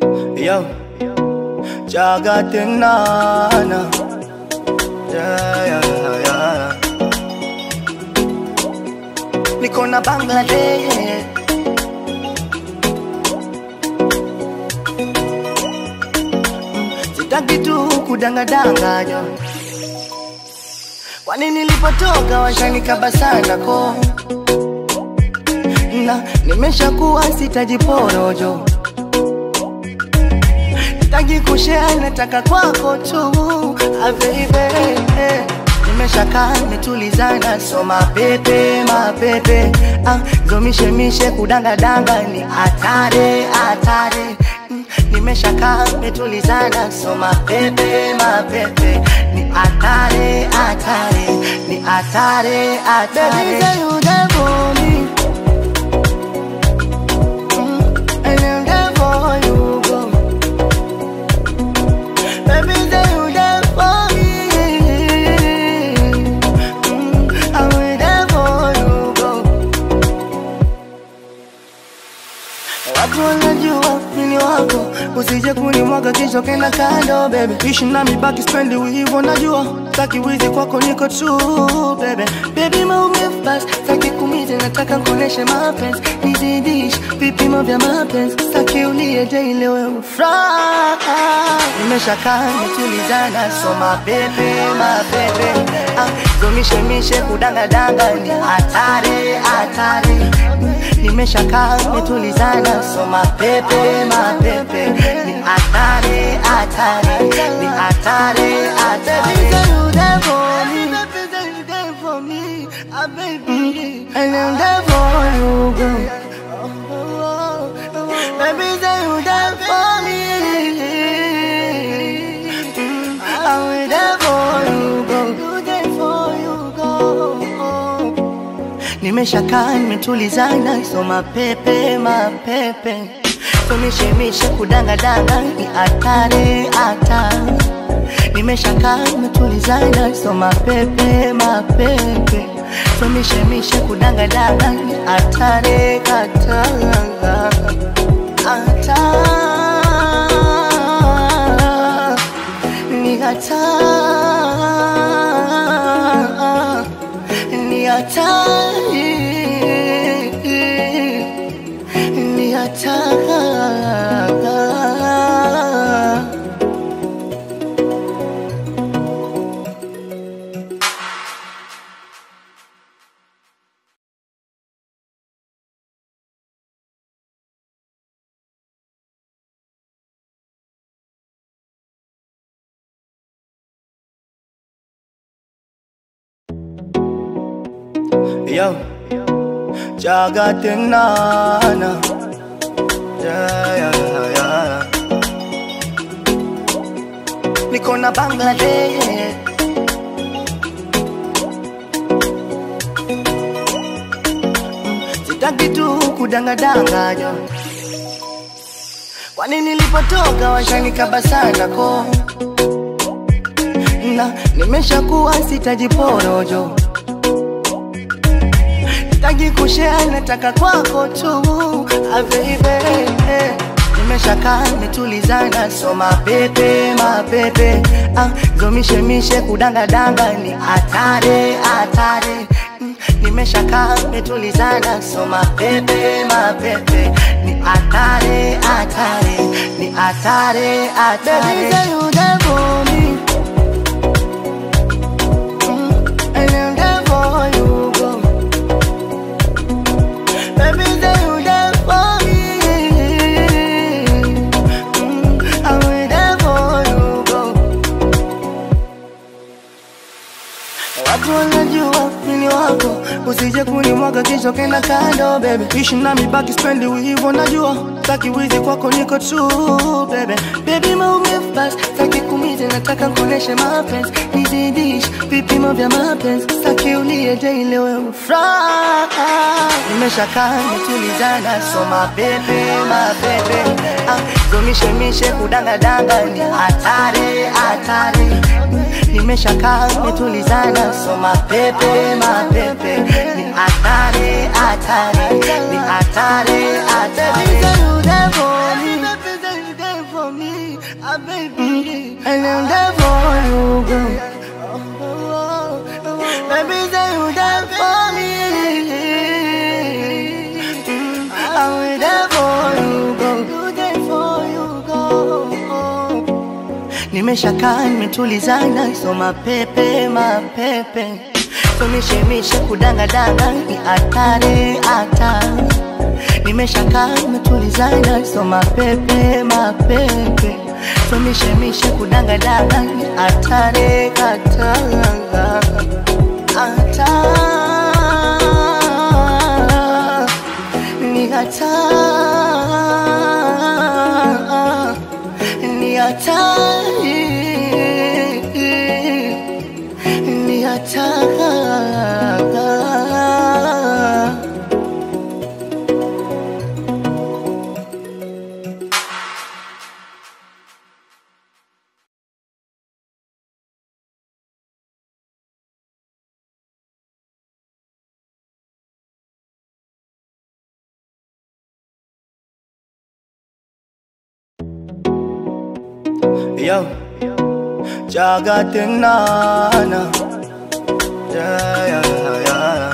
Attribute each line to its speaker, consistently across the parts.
Speaker 1: Yo, Jagatinana. Yeah, yeah, yeah. Niko na Bangladesh. Sitaki tu kudangadanganya. Kwani nilipotoka washanikaba sana ko na nimeshakuwa sitajiporojo Sitaki kushare, nataka kwako tu ah, baby Nimeshakaa nimetulizana, so mapepe mapepe ah, zomishemishe kudangadanga ni hatari hatari Mm, Nimeshakaa nimetulizana, so mapepe mapepe ni hatari hatari ni hatari hatari Baby, say you there for me Mm, and I'm there for you, girl. Baby, say you there for me. Mm, I'm there for you, girl. Watu wanajua mimi wako, usije kunimwaga kisha kenda kando baby. Ishi nami baki spendi hivyo najua, taki wizi kwako niko true baby. Baby maumivu basi, taki kumize nataka kuoneshe mapenzi, nizidish vipimo vya mapenzi, taki ulie daily wewe furaha. Nimeshakaa nimetulizana, so mapepe mapepe, ah, zomishemishe kudangadanga ni hatari hatari nimeshakaa nimetulizana, so mapepe mapepe ni hatari hatari ni hatari hatari. Baby, say you there for me. Baby, say you there for me. Ah, baby. And I'm there for you, girl. Baby, say you there for me. Mm, I'm there for you, girl. You there for you, girl. Nimeshakaa nimetulizana, so mapepe mapepe, tumishemishe kudangadanga ni hatari hatari. Nimeshakaa nimetulizana, so mapepe mapepe, tumishemishe kudangadanga ni hatari hatari hatari ni hatari ni hatari ni hatari Yo, Jagatinana. Yeah, yeah, yeah. Niko na Bangladesh. Sitaki tu kudangadanganya. Kwani nilipotoka washanikaba sana ko na nimeshakuwa sitajiporojo Sitaki kushare, nataka kwako tu ah, baby Nimeshakaa nimetulizana, so mapepe mapepe ah, zomishemishe kudangadanga ni hatari hatari Mm, Nimeshakaa nimetulizana, so mapepe mapepe ni hatari hatari ni hatari hatari. Baby, say you there for me. Mm, and I'm there for you, girl. Baby, say you there for me. Mm, I'm there for you, girl. Watu wanajua mimi wako, usije kunimwaga kisha kenda kando baby. Ishi nami baki spendi hivyo najua, taki wizi kwako niko true baby. Baby maumivu basi, taki kumize nataka kuoneshe mapenzi, nizidish vipimo vya mapenzi, taki ulie daily wewe furaha. Nimeshakaa nimetulizana, so mapepe mapepe, ah, zomishemishe kudangadanga ni hatari hatari nimeshakaa nimetulizana, so mapepe mapepe ni hatari hatari ni hatari hatari. Baby, say you there for me. Baby, say you there nimeshakaa nimetulizana, so mapepe mapepe, so mishemishe kudangadanga ni hatari hatari, nimeshakaa nimetulizana, so mapepe mapepe, so mishemishe kudangadanga ni hatari hatari hatari ni hatari ni hatari ni hatari Yo, Jagatinana. Yeah, yeah, yeah.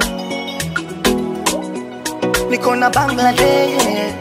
Speaker 1: Niko na Bangladesh.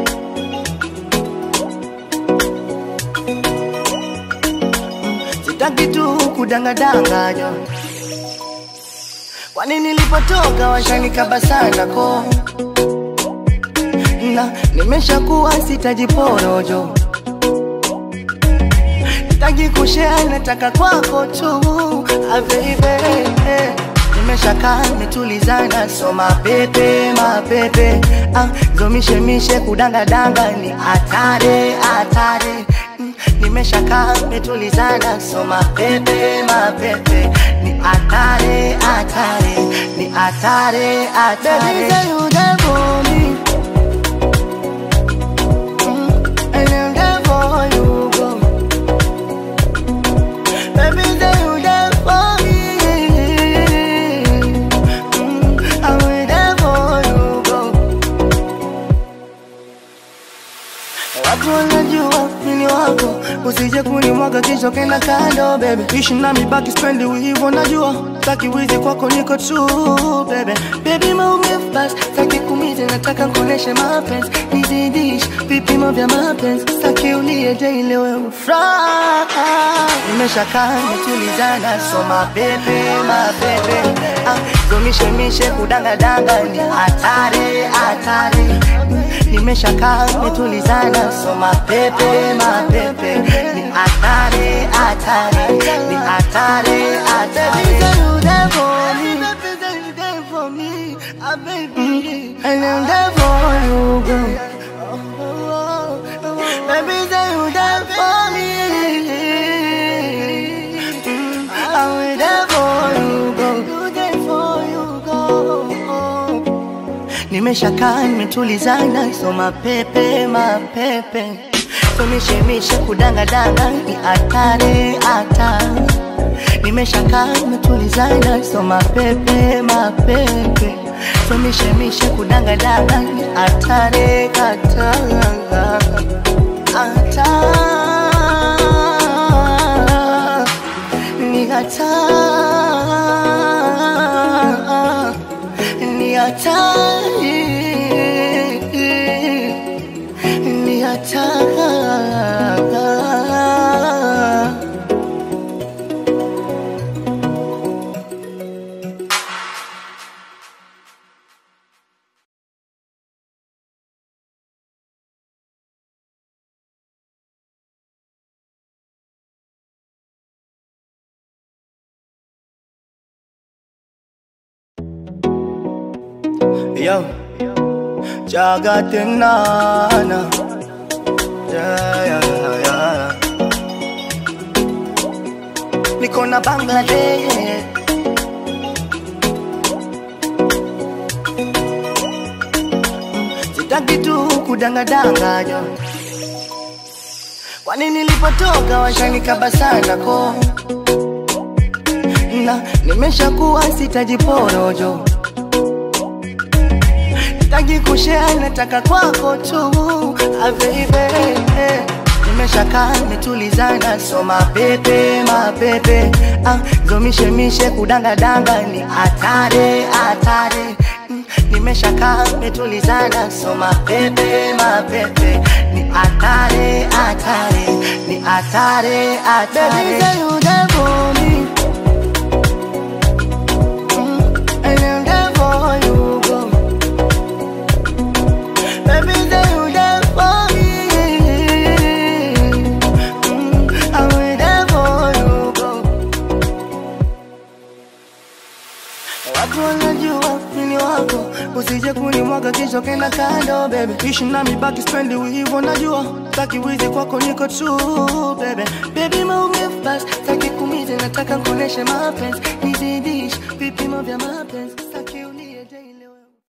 Speaker 1: Sitaki tu kudangadanganya. Kwani nilipotoka washanikaba sana ko na nimeshakuwa sitajiporojo sitaki kushare, nataka kwako tu ah, baby nimeshakaa nimetulizana, so mapepe mapepe ah, zomishemishe kudangadanga ni hatari hatari Mm, nimeshakaa nimetulizana, so mapepe mapepe ni hatari hatari ni hatari hatari. Baby, say you there for me. Mm, and I'm there for you, girl. Baby, say you there for me. Mm, I'm there for you, girl. Watu wanajua mimi wako, usije kunimwaga kisha kenda kando baby. Ishi nami baki spendi hivyo najua, taki wizi kwako niko true baby. Baby maumivu basi, taki kumize nataka kuoneshe mapenzi, nizidish vipimo vya mapenzi, taki ulie daily wewe ufuraha. Nimeshakaa nimetulizana, so mapepe mapepe, ah, zomishemishe kudangadanga ni hatari hatari nimeshakaa nimetulizana, so mapepe mapepe ni hatari hatari ni hatari hatari. Mm, and I'm there for you, girl. Baby, say you there for me. Mm, I'm there for you, girl. You there for you, girl. Nimeshakaa nimetulizana, so mapepe mapepe, so mishemishe kudangadanga ni hatari hatari. Nimeshakaa nimetulizana, so mapepe mapepe, so mishemishe kudangadanga ni hatari hatari hatari ni hatari ni hatari ni hatari Yo, Jagatinana. Yeah, yeah, yeah. Niko na Bangladesh. Sitaki tu kudangadanganya. Kwani nilipotoka washanikaba sana ko na nimeshakuwa sitajiporojo sitaki kushare, nataka kwako tu ah, baby nimeshakaa nimetulizana, so mapepe mapepe ah, zomishemishe kudangadanga ni hatari hatari Mm, nimeshakaa nimetulizana, so mapepe mapepe ni hatari, hatari, ni hatari, hatari. Baby, say you there for me. Mm, and I'm there for you, go. Baby, say you there for me. Mm, I'm there for you, go. Watu wanajua mimi wako, usije kunimwaga kisha kenda kando baby. Ishi nami baki spendi hivyo najua, taki wizi kwako niko true baby. Baby maumivu basi, taki kumize nataka kuoneshe mapenzi, nizidish vipimo vya mapenzi.